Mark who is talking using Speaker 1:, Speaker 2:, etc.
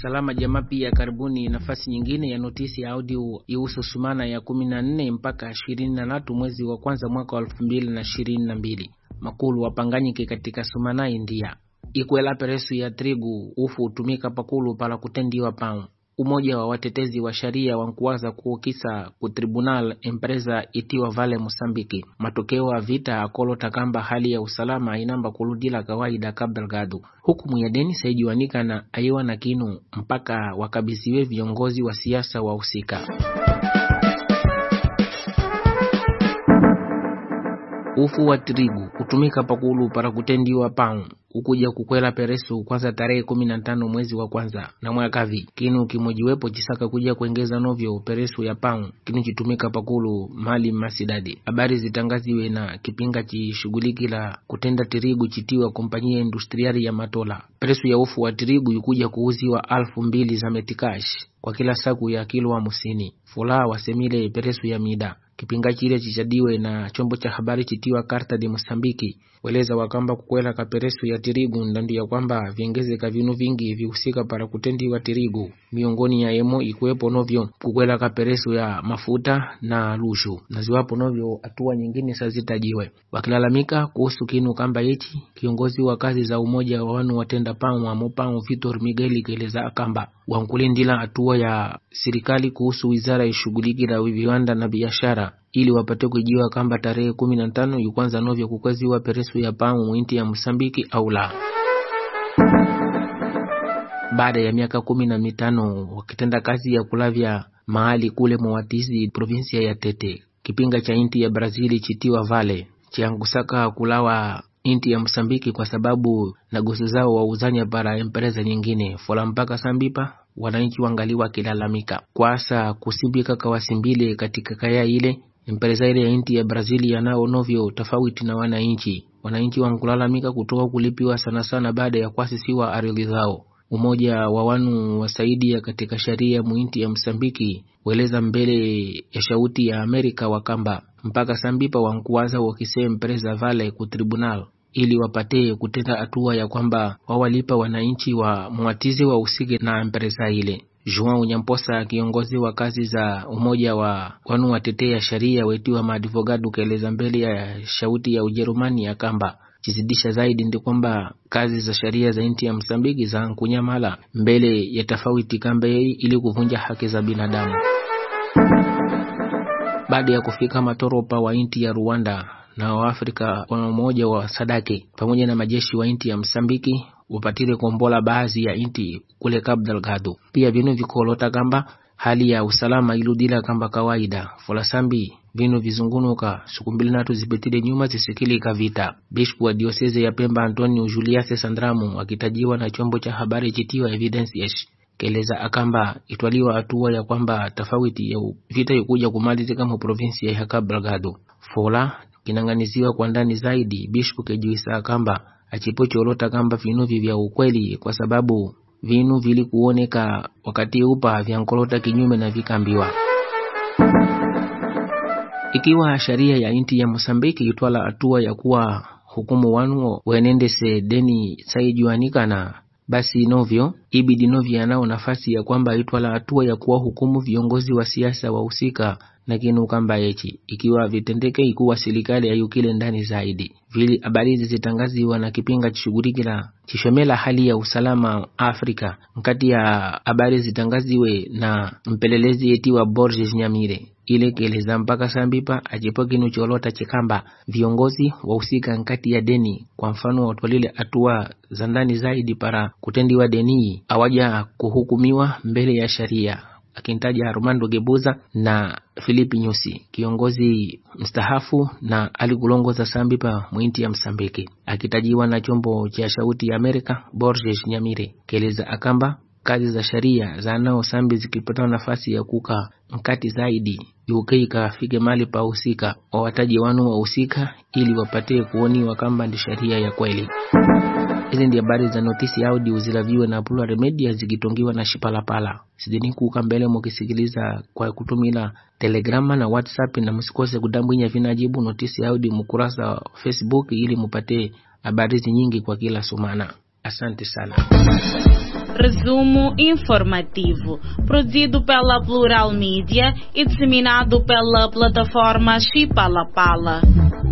Speaker 1: Salama Jamaa pia karibuni nafasi nyingine ya notisi ya audio ihusu sumana ya kumi na nne mpaka ishirini na tatu mwezi wa kwanza mwaka wa elfu mbili na ishirini na mbili makulu wapanganyike katika sumana India ikwela peresu ya trigu ufu utumika pakulu pala kutendiwa pau umoja wa watetezi wa sharia wankuwaza kuukisa ku tribunal empresa itiwa Vale Mosambiki matokeo ya vita akolota kamba hali ya usalama inamba kuludila kawaida kabelgado hukumu ya deni saijiwanika na aiwa na kinu mpaka wakabisiwe viongozi wa siasa wahusika ufu wa trigu kutumika pakulu para kutendiwa pau ukuja kukwela peresu kwanza tarehe kumi na tano mwezi wa kwanza na mwakavi kinu kimojiwepo chisaka kuja kuengeza novyo peresu ya pau kinu chitumika pakulu mali masidadi habari zitangaziwe na kipinga chishughuliki la kutenda tirigu chitiwa kompanyia industriari ya matola peresu ya ufu wa tirigu ikuja kuuziwa alfu mbili za metikash kwa kila saku ya kilo hamsini fulaa wasemile peresu ya mida kipinga chile chichadiwe na chombo cha habari chitiwa Karta de Mosambiki weleza wakamba kukwela kaperesu ya tirigu ndandu ya kwamba viengezeka vinu vingi vihusika para kutendiwa tirigu miongoni ya emo ikuwepo novyo kukwela kaperesu ya mafuta na lushu na ziwapo novyo hatua nyingine sazitajiwe wakilalamika kuhusu kinu kamba ichi kiongozi wa kazi za umoja wa wanu watenda pau amo pau Vitor Miguel keleza akamba wankulindila hatua ya serikali kuhusu wizara ishughuliki la viwanda na biashara ili wapate kujiwa kamba tarehe kumi na tano yukwanza novyo kukweziwa peresu ya pamu mwinti ya Mosambiki au la. Baada ya miaka kumi na mitano wakitenda kazi ya kulavya mahali kule Moatizi, provinsia ya Tete, kipinga cha inti ya Brazili chitiwa Vale chiangusaka kulawa inti ya Msambiki kwa sababu na gosi zao wauzanya para empresa nyingine fola mpaka sambipa wananchi wangali wakilalamika kwasa kusimbika kawasimbile katika kaya ile empresa ile ya inti ya Brazili yanao novyo tofauti na wananchi wananchi wankulalamika kutoka kulipiwa sana sana baada ya kuasisiwa ardhi zao umoja wa wanu wasaidia katika sharia muinti ya Msambiki weleza mbele ya shauti ya Amerika wakamba mpaka sambipa wankuwaza wakise empresa Vale ku tribunal ili wapate kutenda hatua ya kwamba wawalipa wananchi wa mwatizi wa usike na empresa ile. Joao Nyamposa, kiongozi wa kazi za umoja wa wanu watetea sharia wetiwa maadvogado, kaeleza mbele ya shauti ya Ujerumani ya kamba chizidisha zaidi ndi kwamba kazi za sharia za nchi ya Msambiki za kunyamala mbele ya tofauti kamba yei ili kuvunja haki za binadamu. Baada ya kufika matoropa wa nchi ya Rwanda na Waafrika wa umoja wa Sadaki pamoja na majeshi wa nchi ya Msambiki wapatile kombola baadhi ya nchi kule Cabo Delgado. Pia vinu vikolota kamba hali ya usalama iludila kamba kawaida folasambi vinu vizungunuka siku mbili natu zipitile nyuma zisikilika vita. Bishop wa dioseze ya Pemba Antonio Julius Sandramu akitajiwa na chombo cha habari chitiwa Evidence keleza akamba itwaliwa hatua ya kwamba tofauti ya vita ikuja kumalizika mu provinsi ya Cabo Delgado. Fola kinang'aniziwa kwa ndani zaidi Bishop kejuisa akamba achipocholota kamba vinuvi vya ukweli kwa sababu vinu vilikuoneka wakati upa vyankolota kinyume na vikambiwa ikiwa sharia ya inti ya Mosambiki itwala hatua ya kuwa hukumu wanu wenendese deni saijuanikana basi novyo ibidi novyo yanao nafasi ya kwamba itwala hatua ya kuwa hukumu viongozi wa siasa wahusika na kinu kamba echi ikiwa vitendeke ikuwa serikali ayukile ndani zaidi vili habari hizi zitangaziwa na kipinga chishughulikila chishomela hali ya usalama Afrika nkati ya habari zitangaziwe na mpelelezi etiwa Borges Nyamire ile keleza mpaka sambipa achipo kinu cholota chikamba viongozi wahusika nkati ya deni kwa mfano watwalile hatua za ndani zaidi para kutendiwa deni awaja kuhukumiwa mbele ya sharia akintaja Armando Gebuza na Filipi Nyusi, kiongozi mstahafu na alikulongoza Sambipa mwinti ya Msambiki, akitajiwa na chombo cha shauti ya Amerika Borges Nyamire keleza akamba kazi za sharia za nao sambi zikipata nafasi ya kuka mkati zaidi UK ikafike mali pa husika wawataji wanu wahusika ili wapate kuoniwa kamba ndi sharia ya kweli. Hizi ndi habari za notisi audio zilaviwe na Plural Media zikitongiwa na Shipalapala. Sidini kuka mbele mukisikiliza kwa kutumila Telegrama na WhatsApp, na msikose kudambwinya vinajibu notisi audio mukurasa wa Facebook ili mupate habari nyingi kwa kila sumana. Asante sana.
Speaker 2: Resumo informativo, produzido pela Plural Mídia e disseminado pela plataforma Chipalapala.